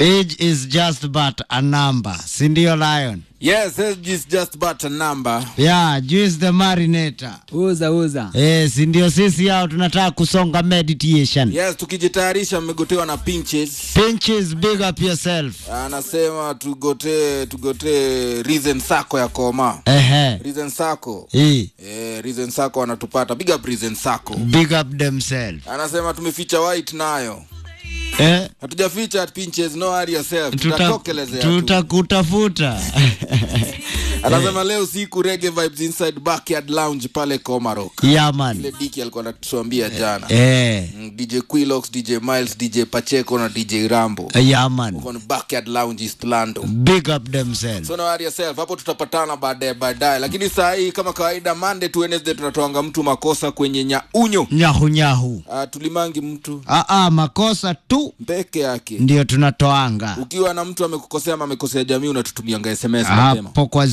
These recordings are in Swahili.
Age is just but a number, si ndio Lion? Yes, age is just but a number. Yeah, juice the marinator. uza uza Eh, si ndio sisi hao tunataka kusonga meditation. Yes, tukijitayarisha mmegotewa na pinches. Pinches, big up yourself. Anasema tugotee tugotee Reason Sako ya Koma. Ehe. Reason Sako. Eh, Eh, Reason Sako wanatupata. Big up Reason Sako. big up themselves. Anasema tumeficha white nayo. Eh, Hatujaficha pinches, no worry yourself. tuta, Tutatokelezea tu. tutakutafuta. Anasema leo siku reggae vibes inside backyard lounge pale Komarok. yeah, man. Ile diki alikuwa anatuambia jana. Eh, Mm, DJ Quilox, DJ Miles, DJ Pacheco na DJ Rambo. yeah, man. Uko ni backyard lounge East Lando. Big up themselves. So no worry yourself. Hapo tutapatana baadaye baadaye. Lakini saa hii kama kawaida Monday to Wednesday tunatoanga mtu makosa kwenye nyaunyo. Nyahu nyahu. Uh, tulimangi mtu Ah, ah, makosa tu peke yake. ndio tunatoanga. Ukiwa na mtu amekukosea ama amekosea jamii unatutumianga SMS mapema. hapo kwa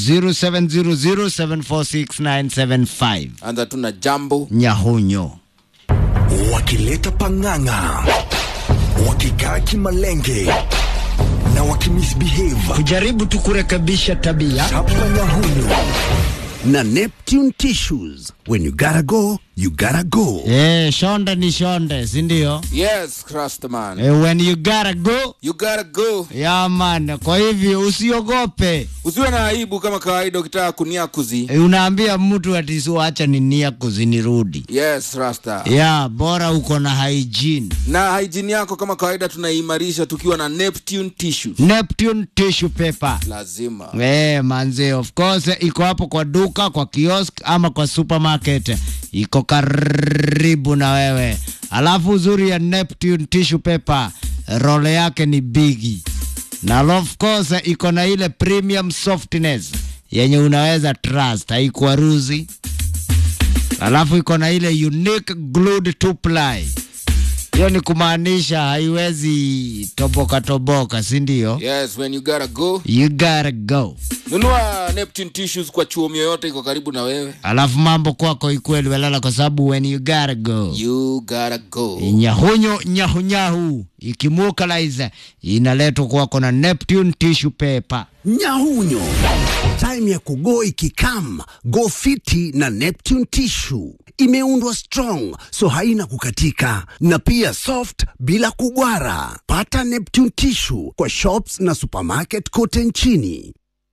0700746975 Anza tu na jambo. nyahunyo wakileta pang'ang'a, wakikaa kimalenge na wakimisbehave. kujaribu tu kurekebisha tabia Chapa nyahunyu na Neptune tissues. When you gotta go, you gotta go. eh, shonde ni shonde sindio Yes, Crustman. eh, when you gotta go You gotta go. ya man kwa hivyo usiogope Usiwe na aibu kama kawaida ukitaka kuniakuzi. eh, unaambia mtu atisuacha ninia kuzinirudi Yes, Rasta. ya bora uko na hygiene Na hygiene yako kama kawaida tunaimarisha tukiwa na Neptune tissues. neptune tissue paper Lazima. Eh, manze of course iko hapo kwa duka kwa kiosk ama kwa supermarket iko karibu na wewe alafu uzuri ya neptune tissue paper role yake ni bigi na of course iko na ile premium softness yenye unaweza trust haikuaruzi alafu iko na ile unique glued to ply hiyo ni kumaanisha haiwezi toboka toboka si ndio Yes, when you gotta go. you gotta go Nunua Neptune tissues kwa chuo yoyote iko karibu na wewe. alafu mambo kwako ikweli welala kwa sababu when you gotta go You gotta go. nyahunyo nyahunyahu ikimukalize inaletwa kwako na neptune tissue paper Nyahunyo, time ya kugo ikikam, go fiti na Neptune tissue. Imeundwa strong, so haina kukatika na pia soft bila kugwara. Pata Neptune tissue kwa shops na supermarket kote nchini.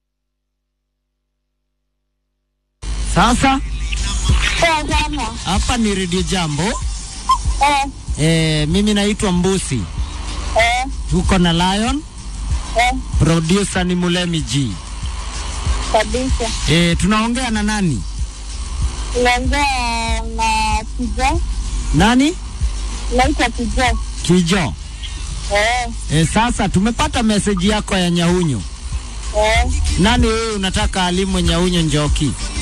sasa Poa sana. hapa ni redio jambo Eh, e, mimi naitwa mbusi eh, tuko na lion eh, producer ni mulemi g kabisa. e, tunaongea na nani Naongea na Kijo, nani naitwa Kijo. kijo Eh, e, sasa tumepata meseji yako ya nyahunyo eh, nani wewe unataka alimwe nyahunyo njoki